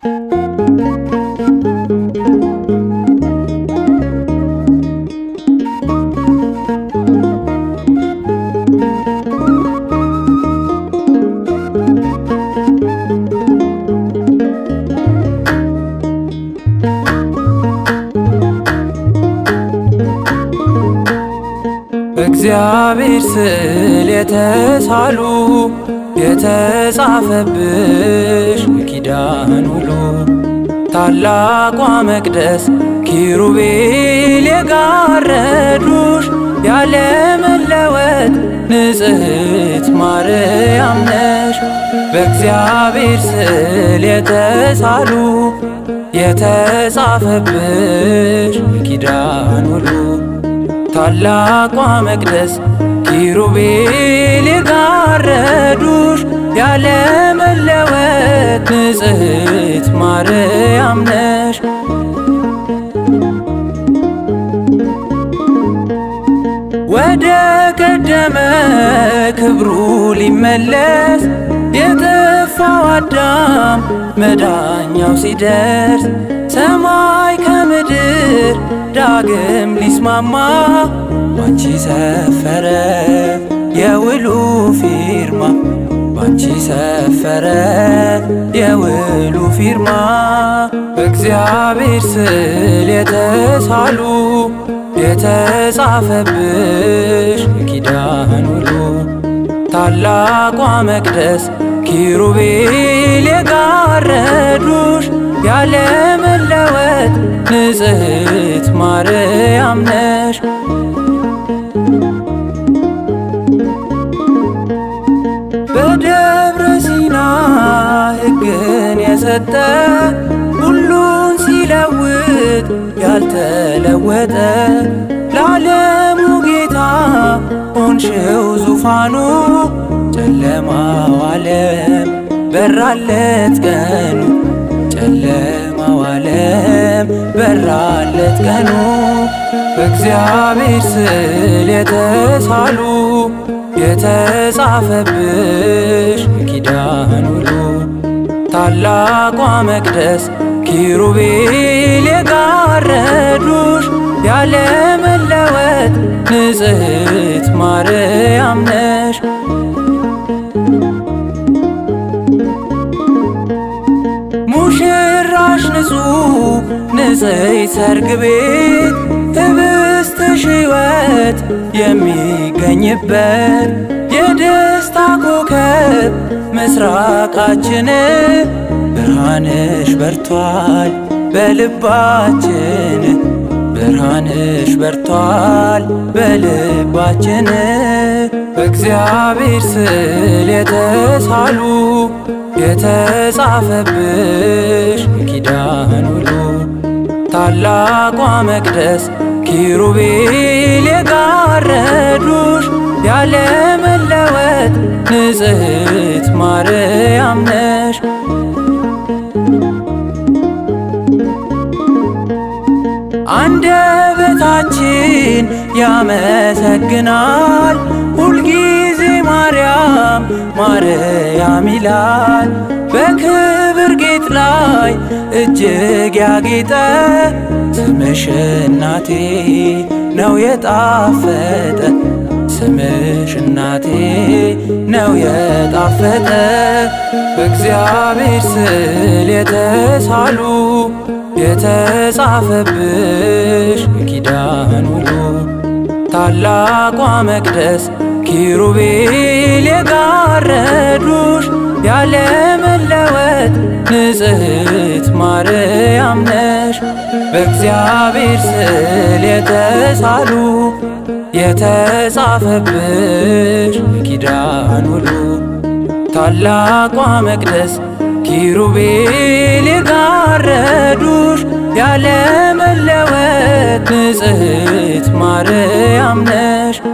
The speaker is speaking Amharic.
በእግዚአብሔር ስዕል የተሳሉ የተጻፈብሽ ኪዳን ውሉ ታላቋ መቅደስ ኪሩቤል የጋረዱሽ ያለመለወጥ ንጽሕት ማርያም ነሽ። በእግዚአብሔር ስዕል የተሳሉ የተጻፈብሽ ኪዳን ውሉ ታላቋ መቅደስ ኪሩቤል የጋረዱሽ ያለመለወጥ ንጽሕት ማርያም ነሽ። ወደ ቀደመ ክብሩ ሊመለስ የጠፋው አዳም መዳኛው ሲደርስ ሰማይ ከምድር ዳግም ሊስማማ ባንቺ ሰፈረ የውሉ ፊርማ ባንቺ ሰፈረ የውሉ ፊርማ በእግዚአብሔር ስዕል የተሳሉ የተጻፈብሽ ኪዳን ውሉ ታላቋ መቅደስ ኪሩቤል የጋረዱሽ ያለመለወጥ ንጽሕት ማርያም ነሽ። በደብረ ሲና ሕግን የሰጠ ሁሉን ሲለውጥ ያልተለወጠ ለዓለሙ ጌታ ሆንሽው ዙፋኑ ጨለማው ዓለም በራለት ቀኑ ጨለማው ዓለም በራለት ቀኑ በእግዚአብሔር ስዕል የተሳሉ የተጻፈብሽ ኪዳን ውሉ ታላቋ መቅደስ ኪሩቤል የጋረዱሽ ያለመለወጥ ንጽሕት ማርያም ነሽ። ሙሽራሽ ንጹሕ ንጽሕት ሰርግ ቤት ህብስትሽ ሕይወት የሚገኝበት የደስታ ኮከብ ምስራቃችን ብርሃንሽ በርቷል በልባችን ብርሃንሽ በርቷል በልባችን በእግዚአብሔር ስዕል የተሳሉ የተጻፈብሽ ኪዳን ውሉ ታላቋ መቅደስ ኪሩቤል የጋረዱሽ ያለመለወጥ ንጽሕት ማርያም ነሽ። አንደበታችን ያመሰግናል ሁልጊዜ ማርያም ማርያም ይላል። በክብር ጌጥ ላይ እጅግ ያጌጠ ስምሽ እናቴ ነው የጣፈጠ ስምሽ እናቴ ነው የጣፈጠ በእግዚአብሔር ስዕል የተሳሉ የተጻፈብሽ ኪዳን ውሉ ታላቋ መቅደስ ኪሩቤል የጋረዱሽ ያለመለወጥ ንጽሕት ማርያም ነሽ። በእግዚአብሔር ስዕል የተሳሉ የተጻፈብሽ ኪዳን ውሉ ታላቋ መቅደስ ኪሩቤል የጋረዱሽ ያለመለወጥ ንጽሕት ማርያም ነሽ።